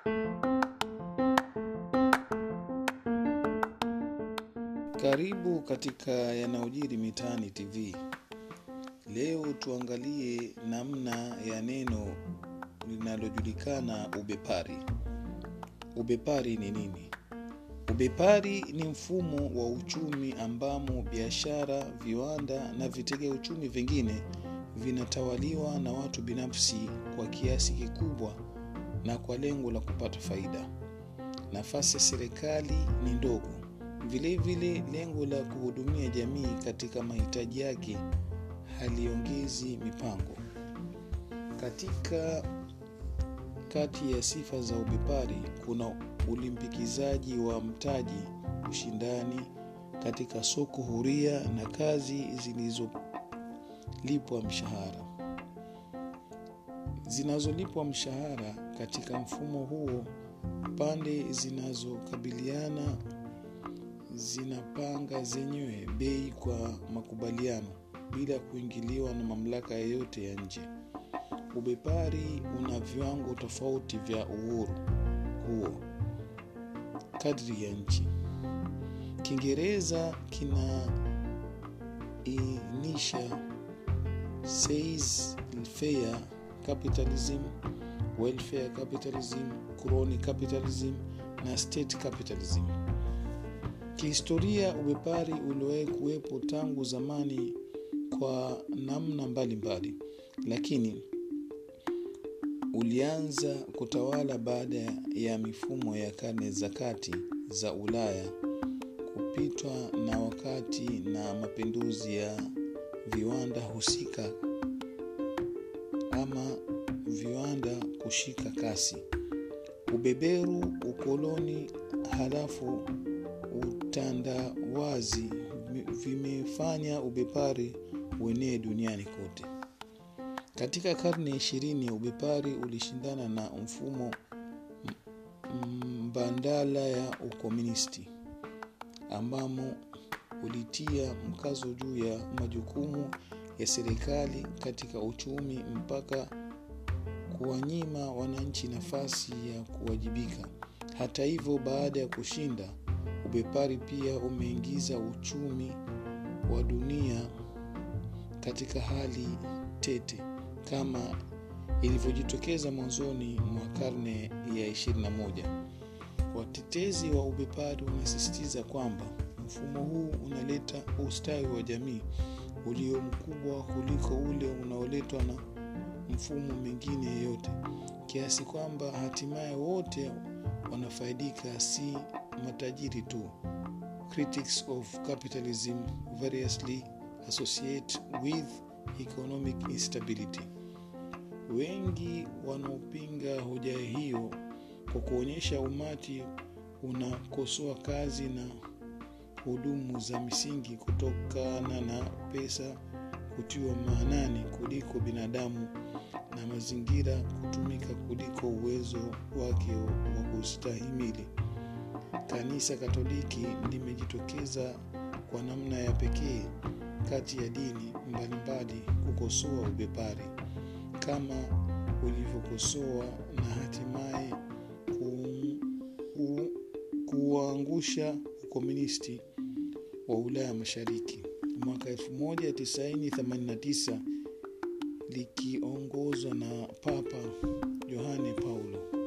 Karibu katika yanayojiri mitaani TV. Leo tuangalie namna ya neno linalojulikana ubepari. Ubepari ni nini? Ubepari ni mfumo wa uchumi ambamo biashara, viwanda na vitega uchumi vingine vinatawaliwa na watu binafsi kwa kiasi kikubwa na kwa lengo la kupata faida. Nafasi ya serikali ni ndogo. Vilevile, lengo la kuhudumia jamii katika mahitaji yake haliongezi mipango. Katika kati ya sifa za ubepari kuna ulimbikizaji wa mtaji, ushindani katika soko huria na kazi zilizolipwa mshahara. Zinazolipwa mshahara katika mfumo huo, pande zinazokabiliana zinapanga zenyewe bei kwa makubaliano bila kuingiliwa na mamlaka yoyote ya nje. Ubepari una viwango tofauti vya uhuru huo kadri ya nchi. Kiingereza kinainisha laissez-faire capitalism, welfare capitalism, crony capitalism na state capitalism. Kihistoria, ubepari uliwahi kuwepo tangu zamani kwa namna mbalimbali mbali, lakini ulianza kutawala baada ya mifumo ya karne za kati za Ulaya kupitwa na wakati na mapinduzi ya viwanda husika ama viwanda kushika kasi. Ubeberu, ukoloni, halafu utandawazi vimefanya ubepari uenee duniani kote. Katika karne ya ishirini, ubepari ulishindana na mfumo mbadala ya ukomunisti ambamo ulitia mkazo juu ya majukumu ya serikali katika uchumi mpaka kuwanyima wananchi nafasi ya kuwajibika. Hata hivyo, baada ya kushinda, ubepari pia umeingiza uchumi wa dunia katika hali tete kama ilivyojitokeza mwanzoni mwa karne ya 21. Watetezi wa ubepari wanasisitiza kwamba mfumo huu unaleta ustawi wa jamii ulio mkubwa kuliko ule unaoletwa na mfumo mwingine yeyote, kiasi kwamba hatimaye wote wanafaidika, si matajiri tu. Critics of capitalism variously associate with economic instability. Wengi wanaopinga hoja hiyo kwa kuonyesha umati unakosoa kazi na hudumu za misingi kutokana na pesa kutiwa maanani kuliko binadamu na mazingira kutumika kuliko uwezo wake wa kustahimili. Kanisa Katoliki limejitokeza kwa namna ya pekee kati ya dini mbalimbali kukosoa ubepari kama ulivyokosoa na hatimaye kuangusha ukomunisti wa Ulaya Mashariki mwaka 1989 likiongozwa na Papa Yohane Paulo.